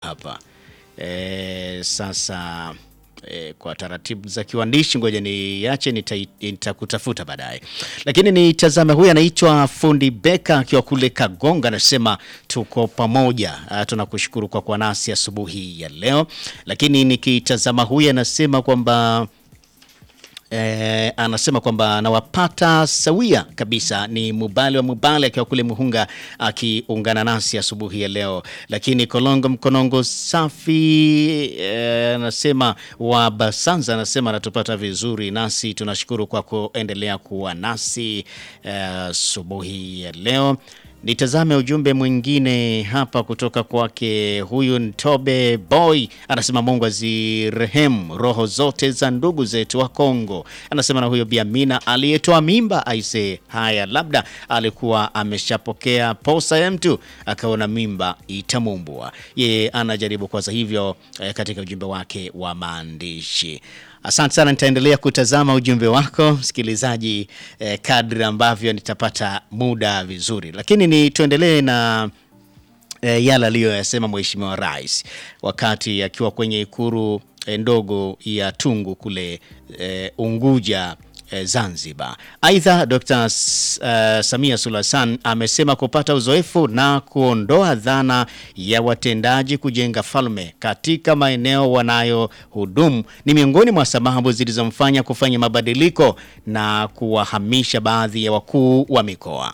hapa e, sasa e, kwa taratibu za kiwandishi ngoja niache nita- nitakutafuta baadaye, lakini nitazame huyu anaitwa Fundi Beka akiwa kule Kagonga, anasema tuko pamoja. Ah, Tunakushukuru kwa kuwa nasi asubuhi ya leo, lakini nikitazama huyu anasema kwamba Eh, anasema kwamba anawapata sawia kabisa. Ni Mubali wa Mubali akiwa kule Muhunga akiungana nasi asubuhi ya leo. Lakini Kolongo Mkonongo safi eh, anasema wa Basanza anasema anatupata vizuri, nasi tunashukuru kwa kuendelea kuwa nasi eh, asubuhi ya leo. Nitazame ujumbe mwingine hapa kutoka kwake. Huyu Ntobe Boy anasema Mungu azirehemu roho zote za ndugu zetu wa Kongo. Anasema na huyo Biamina aliyetoa mimba aise, haya labda alikuwa ameshapokea posa ya mtu akaona mimba itamumbua. Yeye anajaribu kwanza hivyo eh, katika ujumbe wake wa maandishi. Asante sana, nitaendelea kutazama ujumbe wako msikilizaji, eh, kadri ambavyo nitapata muda vizuri, lakini ni tuendelee na eh, yale aliyoyasema Mheshimiwa Rais wakati akiwa kwenye ikuru eh, ndogo ya Tungu kule eh, Unguja eh, Zanzibar. Aidha, Dr. S- eh, Samia Suluhu Hassan amesema kupata uzoefu na kuondoa dhana ya watendaji kujenga falme katika maeneo wanayohudumu ni miongoni mwa sababu zilizomfanya kufanya mabadiliko na kuwahamisha baadhi ya wakuu wa mikoa.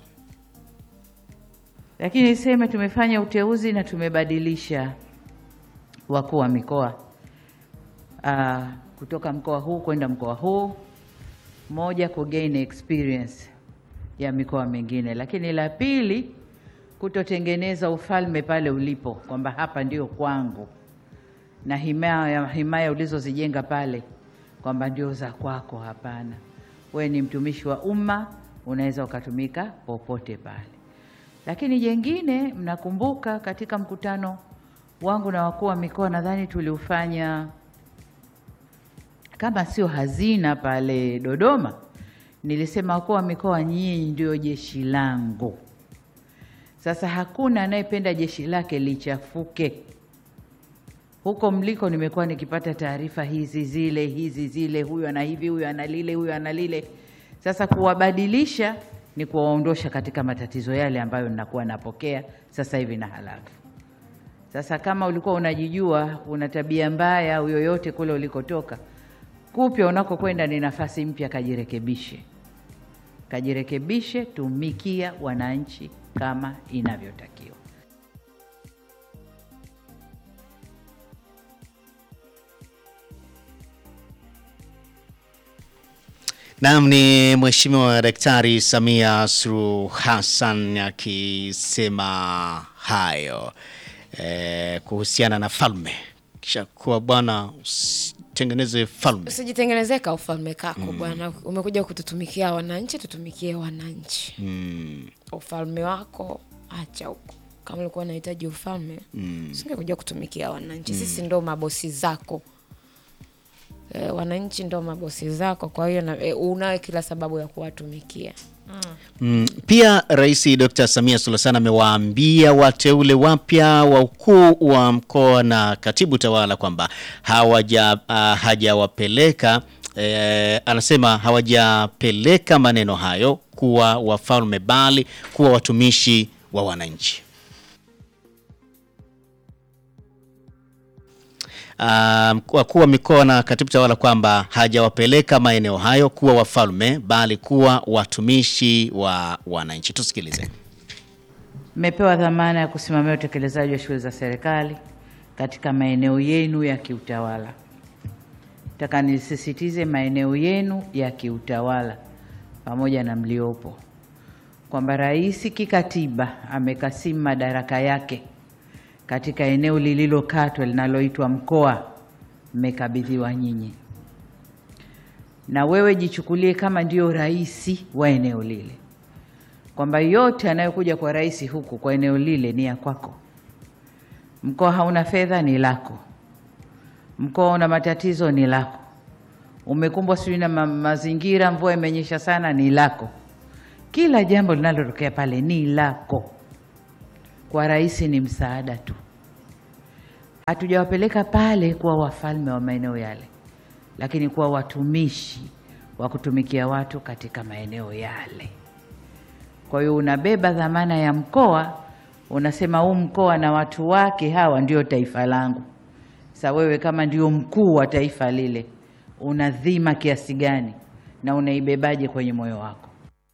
Lakini niseme tumefanya uteuzi na tumebadilisha wakuu wa mikoa Ah, kutoka mkoa huu kwenda mkoa huu, moja ku gain experience ya mikoa mingine, lakini la pili kutotengeneza ufalme pale ulipo, kwamba hapa ndio kwangu na himaya, himaya ulizozijenga pale kwamba ndio za kwako. Hapana, we ni mtumishi wa umma, unaweza ukatumika popote pale. Lakini jengine, mnakumbuka katika mkutano wangu na wakuu wa mikoa, nadhani tuliufanya kama sio hazina pale Dodoma, nilisema wakuu wa mikoa, nyinyi ndio jeshi langu. Sasa hakuna anayependa jeshi lake lichafuke. Huko mliko nimekuwa nikipata taarifa hizi zile hizi zile, huyu ana hivi, huyu ana lile, huyu ana lile. Sasa kuwabadilisha ni kuwaondosha katika matatizo yale ambayo ninakuwa napokea sasa hivi na halafu. Sasa kama ulikuwa unajijua una tabia mbaya au yoyote kule ulikotoka, kupya unakokwenda ni nafasi mpya, kajirekebishe, kajirekebishe, tumikia wananchi kama inavyotakiwa. Naam, ni Mheshimiwa Daktari Samia Suluhu Hassan akisema hayo eh, kuhusiana na falme, kisha kuwa bwana usitengeneze falme. Usijitengenezee ka ufalme kako bwana. Umekuja kututumikia wananchi, tutumikie wananchi. Ufalme wako acha huko. Kama ulikuwa unahitaji ufalme, usingekuja kutumikia wananchi. Sisi ndo mabosi zako. E, wananchi ndo mabosi zako, kwa hiyo na- e, unayo kila sababu ya kuwatumikia. Mm, pia Rais Dr. Samia Suluhu Hassan amewaambia wateule wapya wa ukuu wa mkoa na katibu tawala kwamba hawaja ah, hajawapeleka eh, anasema hawajapeleka maneno hayo kuwa wafalme bali kuwa watumishi wa wananchi. Um, wakuu wa mikoa na katibu tawala kwamba hajawapeleka maeneo hayo kuwa wafalme bali kuwa watumishi wa wananchi. Tusikilize. Mmepewa dhamana ya kusimamia utekelezaji wa shughuli za serikali katika maeneo yenu ya kiutawala. Nataka nisisitize maeneo yenu ya kiutawala pamoja na mliopo, kwamba rais kikatiba amekasimu madaraka yake katika eneo lililokatwa linaloitwa mkoa, mmekabidhiwa nyinyi, na wewe jichukulie kama ndio rais wa eneo lile kwamba yote anayokuja kwa rais huku kwa eneo lile ni ya kwako. Mkoa hauna fedha, ni lako. Mkoa una matatizo, ni lako. Umekumbwa sijui na ma mazingira, mvua imenyesha sana, ni lako. Kila jambo linalotokea pale ni lako. Kwa rais ni msaada tu. Hatujawapeleka pale kuwa wafalme wa maeneo yale, lakini kuwa watumishi wa kutumikia watu katika maeneo yale. Kwa hiyo unabeba dhamana ya mkoa, unasema huu mkoa na watu wake hawa ndio taifa langu. Sasa wewe kama ndio mkuu wa taifa lile, una dhima kiasi gani na unaibebaje kwenye moyo wako?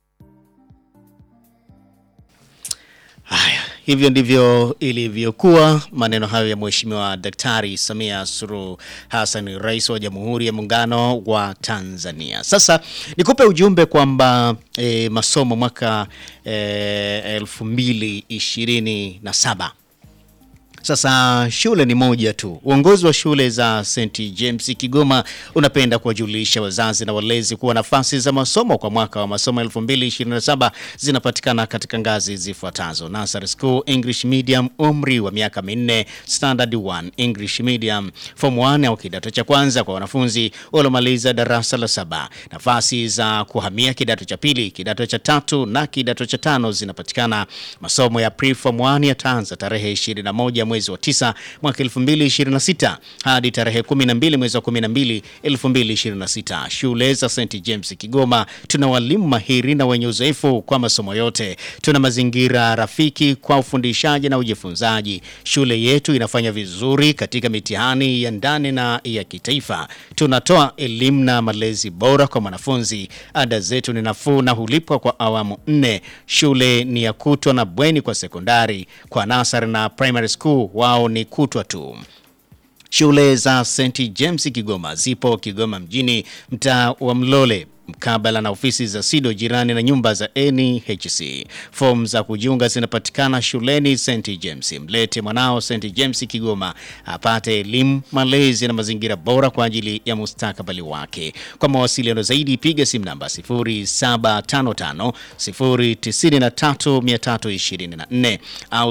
Haya, hivyo ndivyo ilivyokuwa maneno hayo ya Mheshimiwa Daktari Samia Suluhu Hassan, Rais wa Jamhuri ya Muungano wa Tanzania. Sasa nikupe ujumbe kwamba e, masomo mwaka e, elfu mbili ishirini na saba sasa shule ni moja tu. Uongozi wa shule za St James Kigoma unapenda kuwajulisha wazazi na walezi kuwa nafasi za masomo kwa mwaka wa masomo 2027 zinapatikana katika ngazi zifuatazo: Nursery School English Medium, umri wa miaka minne; Standard 1 English Medium, Form 1 au kidato cha kwanza kwa wanafunzi waliomaliza darasa la saba. Nafasi za kuhamia kidato cha pili, kidato cha tatu na kidato cha tano zinapatikana. Masomo ya Pre-Form 1 yataanza tarehe 21 mwezi wa 9 mwaka 2026 hadi tarehe 12 mwezi wa 12 2026. Shule za St James Kigoma tuna walimu mahiri na wenye uzoefu kwa masomo yote. Tuna mazingira rafiki kwa ufundishaji na ujifunzaji. Shule yetu inafanya vizuri katika mitihani ya ndani na ya kitaifa. Tunatoa elimu na malezi bora kwa mwanafunzi. Ada zetu ni nafuu na hulipwa kwa awamu nne. Shule ni ya kutwa na bweni kwa sekondari. Kwa nasari na primary school wao ni kutwa tu. Shule za St James Kigoma zipo Kigoma mjini, mtaa wa Mlole mkabala na ofisi za SIDO jirani na nyumba za NHC. Fomu za kujiunga zinapatikana shuleni St James. Mlete mwanao St James Kigoma apate elimu, malezi na mazingira bora kwa ajili ya mustakabali wake. Kwa mawasiliano zaidi piga simu namba 0755 093 324 au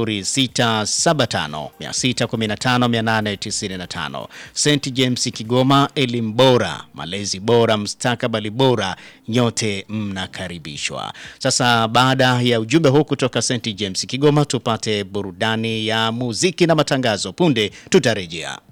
0675 615 895. St James Kigoma, elimu bora, malezi bora, mustakabali bora, nyote mnakaribishwa. Sasa baada ya ujumbe huu kutoka St James Kigoma, tupate burudani ya muziki na matangazo. Punde tutarejea.